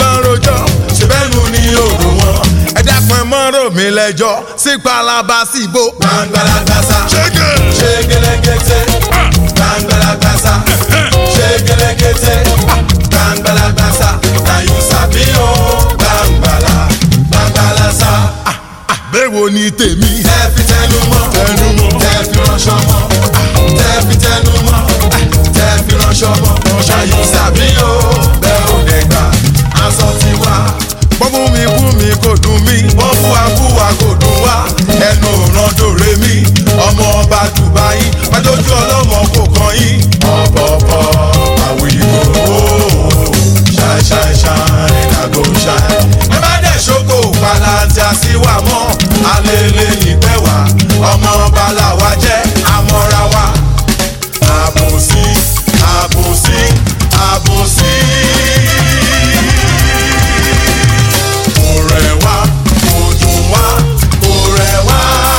bá ń rojọ́ ṣe bẹ́ẹ̀ nu ni òrò wọn. ẹ dákun ẹ mọ́ rò mí lẹ́jọ́ sí palaba sí ibo. gbàngbàlagbàsá Ṣége. ṣe gẹlẹgẹtẹ gbàngbàlagbàsá ṣe gẹlẹgẹtẹ gbàngbàlagbàsá na you sabi o gbàngbàlà gbàngbàlàsá. bẹ́ẹ̀wo ni tèmi. tẹ́ fi tẹnu mọ́ Tẹnu mọ́. tẹ́ fi ránṣọ mọ́ tẹ́ fi tẹnu mọ́ tẹ́ fi ránṣọ mọ́ na you sabi o bẹ́ẹ̀ ò dẹ̀ gbà aṣọ ti wá. bọ́mú mi kú mi kò dùn mí bọ́mú wa kú wa kò dùn wá ẹnu òràn dòre mi ọmọ ọba dubai pàdójú ọlọ́mọ kò kàn yín. ọ̀pọ̀pọ̀ àwìgbò ṣáì ṣáì ṣáì nàgò ṣáì. ẹ má dẹ̀ ṣoko palanti àṣìwà mọ́ alẹ́lẹ́ nípẹ́ wá ọmọ ọba làwa jẹ́ àmọ́ra wa. àbòsí àbòsí àbòsí kò rẹ̀ wá kò dùn wá kò rẹ̀ wá.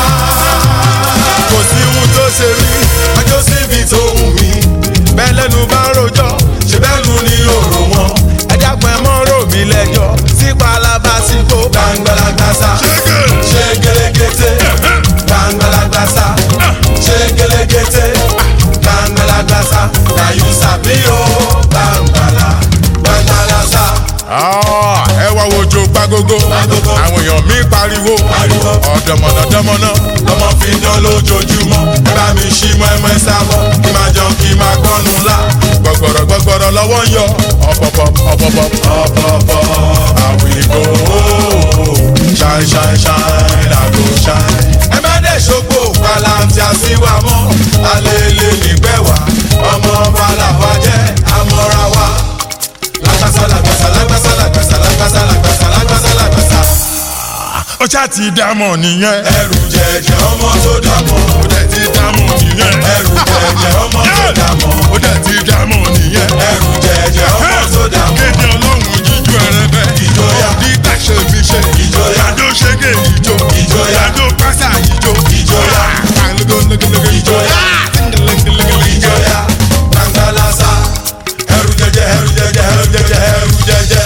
kò sí ohun tó ṣe rí ọjọ́ síbi tó wù mí bẹ́ẹ̀ lẹ́nu bá rojọ́ ṣe bẹ́ẹ̀ nu ni òrò wọn. ẹ dákun ẹ mọ́ rò mí lẹ́jọ́ sí palaba sí kó gbàngbàlagbàsá Ṣége. ṣe gẹlẹgẹtẹ gbàngbàlagbàsá ṣe gẹlẹgẹtẹ gbàngbàlagbàsá na you sabi o gbàngbàlà gbàngbàlàsá. ẹ wá wojú pagogo Pagogo. àwọn èèyàn mi pariwo Pariwo. ọ̀dọ̀mọ̀nà dọ́mọ̀nà lọ́mọ fi dán lójoojúmọ́ ẹ bá mi ṣí mọ́ ẹmọ ẹ sábọ̀ kí máa jẹun kí máa gbọ́nu ńlá gbọ̀gbọ̀rọ̀ gbọ̀gbọ̀rọ̀ lọ́wọ́ ń yọ ọ̀pọ̀pọ̀ ọ̀pọ̀pọ̀ ọ̀pọ̀pọ̀ àwìgbò ṣáì ṣáì ṣáì làgò ṣáì. ẹ má dẹ̀ ṣògbó palanti àṣìwà mọ́ alẹ́lẹ́ nígbẹ́ wá ọmọ ọba làwa jẹ́ àmọ́ra wa lágbàsá lágbàsá lágbàsá lágbàsá lágbàsá lágbàsá lágbàsá lágbàsá Ó ṣáà ti dámọ̀ nìyẹn. ẹrù jẹjẹ ọmọ tó dàmọ́. Ó dẹ̀ ti dámọ̀ nìyẹn. ẹrù jẹjẹ ọmọ tó dàmọ́. Ó dẹ̀ ti dámọ̀ nìyẹn. ẹrù jẹjẹ ọmọ tó dàmọ́. Kéde ọlọ́run jíjú ẹrẹ́bẹ́. Ìjọyà. Dídá ṣe mi ṣe. Ìjọyà. Yàdó ṣege ìjó. Ìjọyà. Yàdó pásá ìjó. Ìjọyà. Àlùgọ́lùgọ́lùgọ́ Ìjọyà. ìjọya gbàngbàlásà ẹrù jẹjẹ ẹrù jẹjẹ ẹrù jẹjẹ ẹrù jẹjẹ.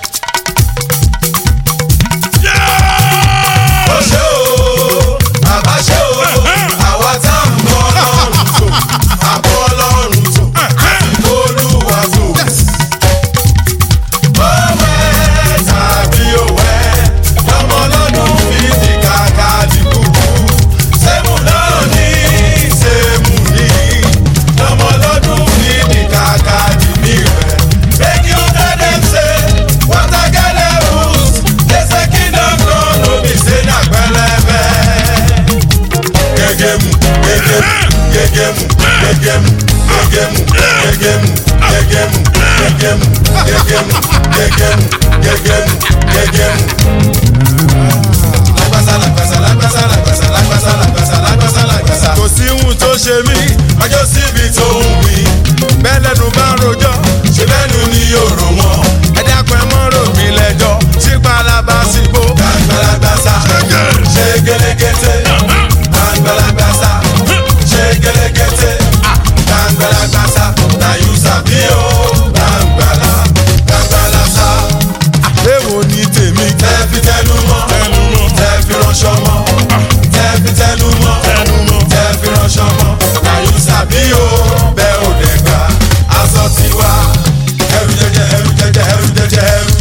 ó ṣe o bàbá ṣe o àwa tá à ń bọ́ ọlọ́run tó àbọ̀ ọlọ́run tó àsìkò olúwa tó. Òwe tàbí òwe lọ́mọ lọ́dún fi di kàkà dìbò. Sẹ́mu náà ní sẹ́mu ní lọ́mọ lọ́dún fi di kàkà dìbì rẹ̀. Make you tell them say water get levels. They say kingdom come no be say na pẹlẹbẹ. Gẹ́gẹ́mu gẹ́gẹ́mu gẹ́gẹ́mu gẹ́gẹ́mu gẹ́gẹ́mu gẹ́gẹ́mu gẹ́gẹ́mu gẹ́gẹ́mu gẹ́gẹ́mu gẹ́gẹ́mu gẹ́gẹ́mu gẹ́gẹ́mu. Lágbàsá lágbàsá lágbàsá lágbàsá lágbàsá lágbàsá lágbàsá lágbàsá. Kò sí ohun tó ṣe mí, ọjọ́ síbi tó wù mí. Bẹ́ẹ̀ lẹ́nu bá ń rojọ́, ṣe bẹ́ẹ̀nu ni yóò rò wọ́n. Ẹ dákun ẹ mọ́ rò mí lẹ́jọ́, sí palaba sí bó. Gbàngbàlagbàsá, ṣe gẹlẹgẹtẹ. Gbàngbàlagbàsá, ṣe gẹlẹgẹtẹ. Gbàngbàlagbàsá, na you sabi o. Gbàngbàlà, gbàngbàlàsá. Èwo ni tèmi? Tẹ́ fi tẹnu mọ́. Tẹnu mọ́. Tẹ́ fi ránṣọ mọ́. Tẹ́ fi tẹnu mọ́. Tẹnu mọ́. Tẹ́ fi ránṣọ mọ́. Na you sabi o. Bẹ́ẹ̀ ò dẹ̀ gbà. Aṣọ tiwa. Ẹrù jẹjẹ, ẹrù jẹjẹ, ẹrù jẹjẹ, ẹrù